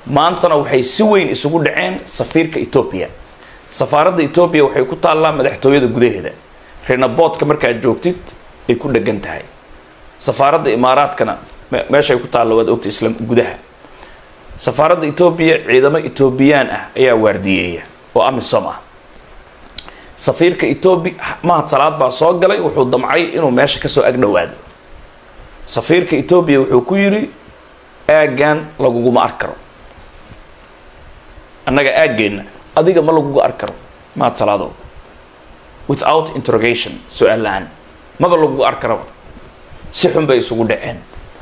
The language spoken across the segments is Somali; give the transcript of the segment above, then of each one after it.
maantana waxay si weyn isugu dhaceen safiirka etoobiya safaaradda etoobiya waxay ku taallaa madaxtooyada gudaheeda renaboodka markaad joogtid ay ku dhegan tahay safaaradda imaaraadkana meeshay ku taalla waad ogta isla gudaha safaaradda etoobiya ciidamo etoobiyaan ah ayaa waardiyeeya oo amisom ah safiirka etoobiya mahad salaad baa soo galay wuxuu damcay inuu meesha kasoo ag dhowaado safiirka etoobiya wuxuu ku yidhi aaggan laguguma ar karo annaga aaggeenna adiga ma laguga ar karo mahad salaadow without interrogation su-aal la-aan maba laguga ar karaba si xun bay isugu dhaceen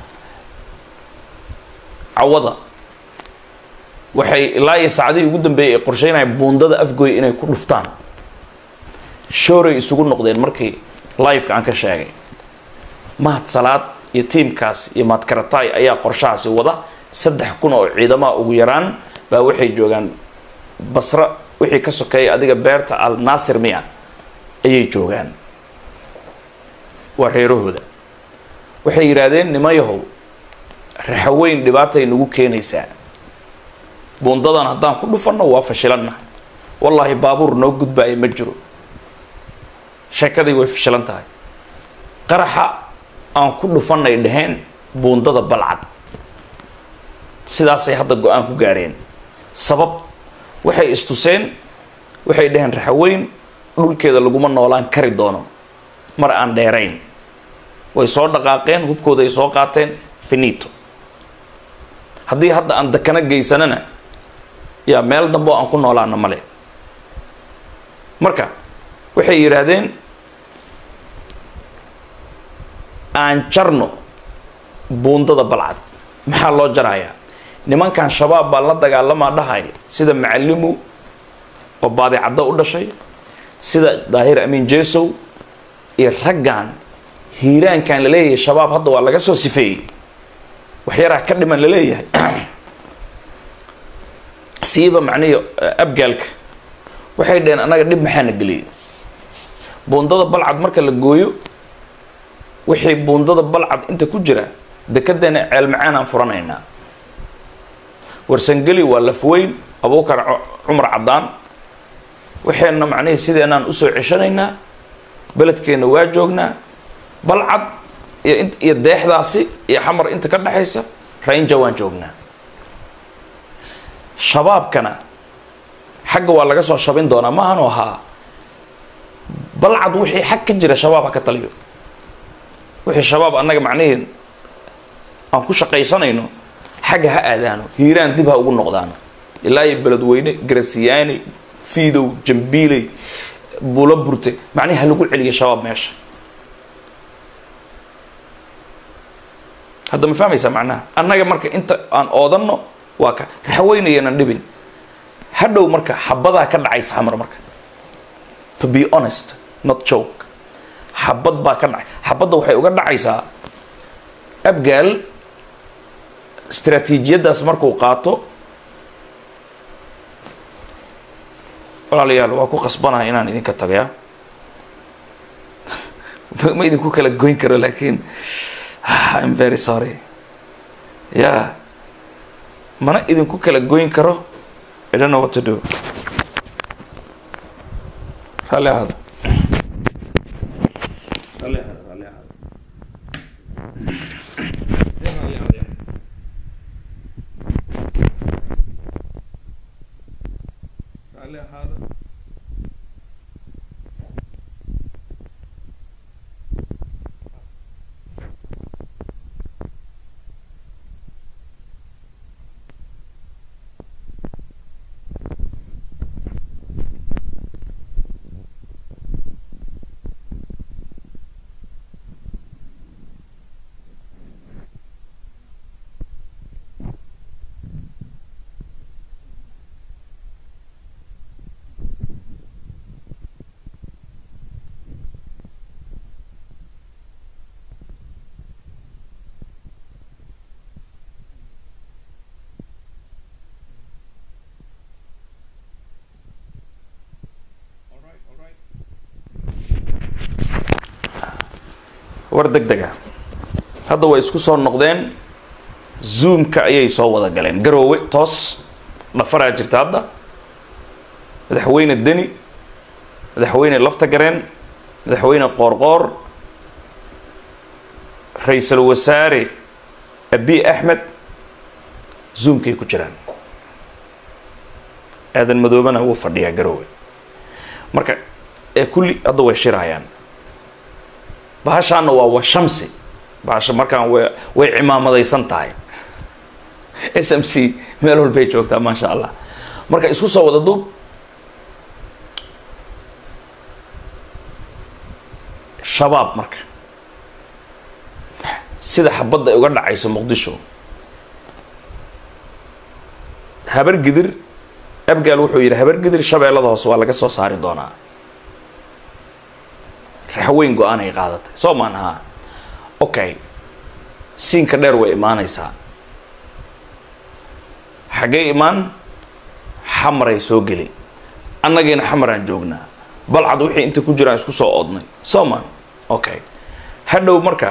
cawada waxay ilaa iyo saacadihii ugu dambeeyay ay qorsheynayaan buundada afgooy inay ku dhuftaan shooray isugu noqdeen markii liveka aan ka sheegay mahad salaad iyo tiimkaas iyo mahadkaratay ayaa qorshahaasi wada saddex kun oo ciidamaha ugu yaraan baa waxay joogaan basra wixii ka sokeeya adiga beerta al naasir miya ayay joogaan waa reerahooda waxay yidhaahdeen nimayahow raxaweyn dhibaatay nagu keenaysaa buundadan haddaan ku dhufanno waa fashilanna wallaahi baabuur noo gudbaaya ma jiro sheekadii way fashilan tahay qaraxa aan ku dhufanay dhaheen buundada balcad sidaasay hadda go-aan ku gaareen sabab waxay istuseen waxay dhaheen raxaweyn dhulkeeda laguma noolaan kari doono mar aan dheerayn way soo dhaqaaqeen hubkooda ay soo qaateen finito haddii hadda aan dakana geysanana yaa meel dambe oo aan ku noolaana male marka waxay yidhaahdeen aan jarno buundada balcad maxaa loo jarayaa nimankan shabaab baa la dagaalamaa dhahaya sida macalimu oo baadicaddo u dhashay sida daahir amiin jesow iyo raggan hiiraankan la leeyahay shabaab hadda waa laga soo sifeeyey waxyaraa ka dhiman la leeyahay siiba macnihii abgaalka waxay dhaheen annaga dhib maxaana geliyay buundada balcad marka la gooyo wixii buundada balcad inta ku jira dekedeena ceel macaan aan furanaynaa warsangeli waa lafweyn abuukar cumar caddaan waxayna macnihii sideenaan usoo ceshanaynaa beledkeenna waa joognaa balcad iyo iyo deexdaasi iyo xamar inta ka dhexaysa rainja waan joognaa shabaabkana xagga waa laga soo shabin doonaa maahan oo ahaa balcad wixii xag ka jira shabaab ha ka taliyo wixii shabaab annaga macnihii aan ku shaqaysanayno xagga ha aadaano hiiraan dib ha ugu noqdaano ilaa iyo beledweyne garasiyaani fiidow jambiiley buulo burte macnihi ha lagu celiyo shabaab meesha hadda ma fahmaysaa macnaha annaga marka inta aan oodanno waa ka raxweynayanan dhibin hadhow marka xabadaa ka dhacaysa xamar marka to be honest not joke xabad baa ka dhacay xabadda waxay uga dhacaysaa abgaal istraatiijiyaddaas markuu qaato walaalayaal waa ku qasbanaha inaan idinka tagaya ma idinku kala goyn karo laakiin im very sorry ya mana idinku kala goyn karo I don't know what to do raalli ahaada raalli ahaada raalli ahaada raalli ahaada war deg dega hadda way isku soo noqdeen zoomka ayay soo wada galeen garoowe toos dhafaraa jirta hadda madaxweyne deni madaxweyne lafta gareen madaxweyne qoorqoor ra-iisul wasaare abi axmed zoomkay ku jiraan aadan madoobana wuu fadhiyaa garoowe marka ee kulli hadda way shirayaan bahashaana waa washamsi bahasha markaan way way cimaamadaysan tahay s m c meel walbay joogtaa maasha allah marka isku soo wada duub shabaab marka sida xabadda ay uga dhacayso muqdisho habar gidir abgaal wuxuu yidhi habar gidir shabeellada hoose waa laga soo saari doonaa raxweyn go-aan ay qaadatay soo maan haa okay siinka dheer way imaanaysaa xaggee imaan xamaray soo geli annagiina xamaraan joognaa balcad wixii inta ku jiraan isku soo oodnay soo maan okay hadhow marka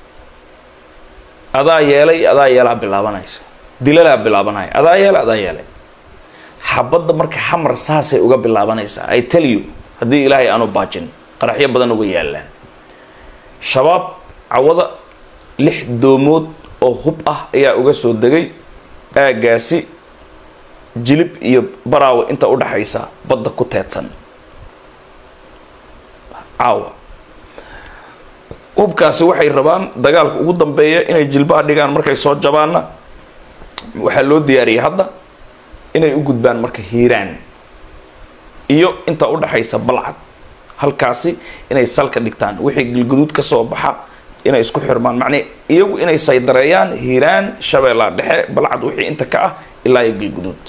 adaa yeelay adaa yeelaa bilaabanaysa dilalaa bilaabanaya adaa yeelay adaa yeelay xabadda marka xamar saasay uga bilaabanaysaa i tell you haddii ilaahay aanu baajin qaraxyo badan uga yaalaan shabaab cawada lix doomood oo hub ah ayaa uga soo degay aagaasi jilib iyo baraawe inta udhaxaysa badda ku teedsan caawa hubkaasi waxay rabaan dagaalka ugu dambeeya inay jilbaha dhigaan markay soo jabaanna waxaa loo diyaariyay hadda inay u gudbaan marka hiiraan iyo inta udhaxaysa balcad halkaasi inay salka dhigtaan wixii gilguduud ka soo baxa inay isku xirmaan macnii iyagu inay saydareeyaan hiiraan shabeellaa dhexe balcad wixii inta ka ah ilaa iyo gilguduud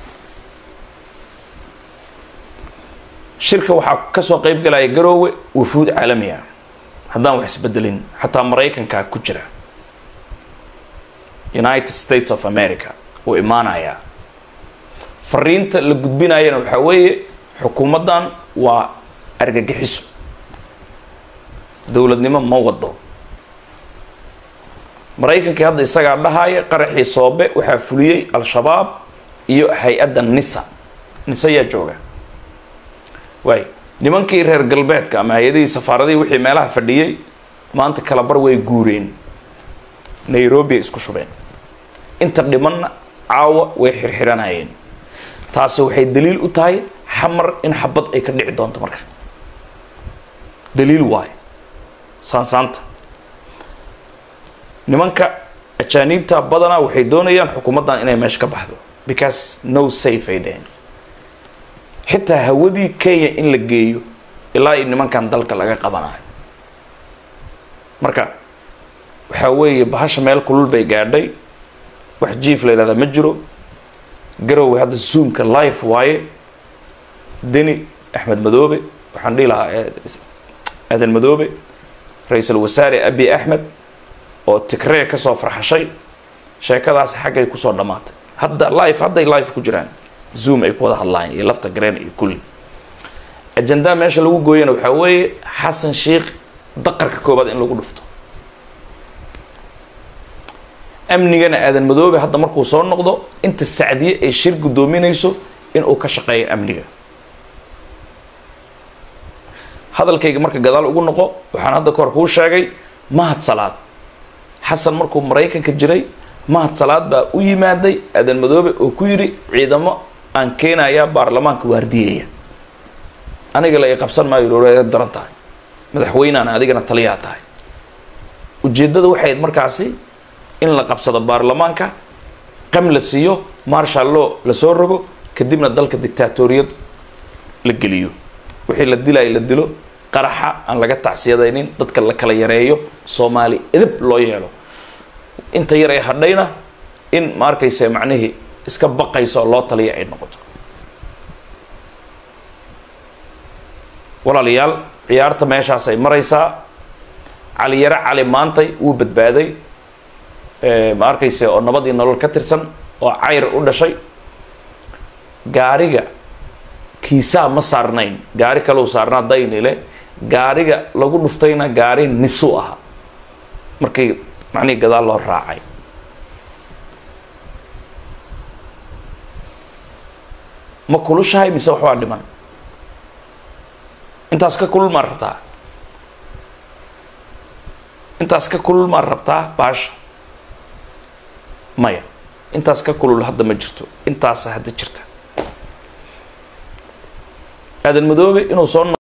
shirka waxaa kasoo qeyb galaya garoowe wafuud caalami ah haddaan wax isbedelin xataa maraykankaa ku jira united states of america uu imaanayaa fariinta la gudbinayana waxaa weeye xukuumaddan waa argagixiso dowladnimo ma wado maraykankii hadda isagaa dhahaya qaraxii soobe waxaa fuliyey al-shabaab iyo hay-adda nisa nisa yaa jooga waay nimankii reer galbeedka ama hay-adihii safaaradihii wixii meelaha fadhiyey maanta kalabar way guureen nairobi ay isku shubeen inta dhimanna caawa way xirxiranayeen taasi waxay daliil u tahay xamar in xabad ay ka dhici doonto marka daliil waayo saansaanta nimanka ajaaniibta badanaa waxay doonayaan xukuumaddan inay meesha ka baxdo because no safe ay dheheen xitaa hawadii kenya in la geeyo ilaa iyo nimankan dalka laga qabanayo marka waxaa weeye bahasha meel kulul bay gaadhay wax jiif la yidhahdaa ma jiro garowe hadda zoomka life waaye deni axmed madoobe waxaan dhihi lahaa aadan madoobe ra-iisul wasaare abi axmed oo tigree kasoo farxashay sheekadaasi xaggay kusoo dhammaatay hadda life hadday life ku jiraan zoom ay ku wada hadlaayeen iyo lafta gareen iyo kulli ajandaa meesha lagu gooyana waxaa weeye xasan sheikh daqarka koobaad in lagu dhufto amnigana aadan madoobe hadda markuu soo noqdo inta sacdiye ay shir guddoominayso inuu ka shaqeeyo amniga hadalkayga marka gadaal ugu noqo waxaan hadda kahor kuu sheegay mahad salaad xasan markuu maraykanka jiray mahad salaad baa u yimaaday aadan madoobe oo ku yidhi ciidamo aan keenayaa baarlamaanka waardiyaya aniga la i qabsan maayo loola daran tahay madaxweyneana adigana taliyaa tahay ujeeddada waxay ayd markaasi in la qabsado baarlamaanka qam la siiyo marshal law lasoo rogo kadibna dalka dictatoriyad la geliyo wixii la dilayo la dilo qaraxa aan laga tacsiyadaynin dadka la kala yareeyo soomaali edab loo yeelo inta yar ee hadhayna in ma arkayse macnihii iska baqayso oo loo taliya ay noqoto walaalayaal ciyaarta meeshaas ay maraysaa caliyare cali maantay wuu badbaaday ma arkayse oo nabadii nolol ka tirsan oo cayr u dhashay gaariga kiisaa ma saarnayn gaari kaleu saarnaa daynile gaariga lagu dhuftayna gaari nisu aha markii macnihii gadaal loo raacay ma kulushahay mise waxbaa dhiman intaas ka kulul maa rabtaa intaas ka kulul maa rabtaa baasha maya intaas ka kulul hadda ma jirto intaasa hadda jirta aadan madoobe inuu soo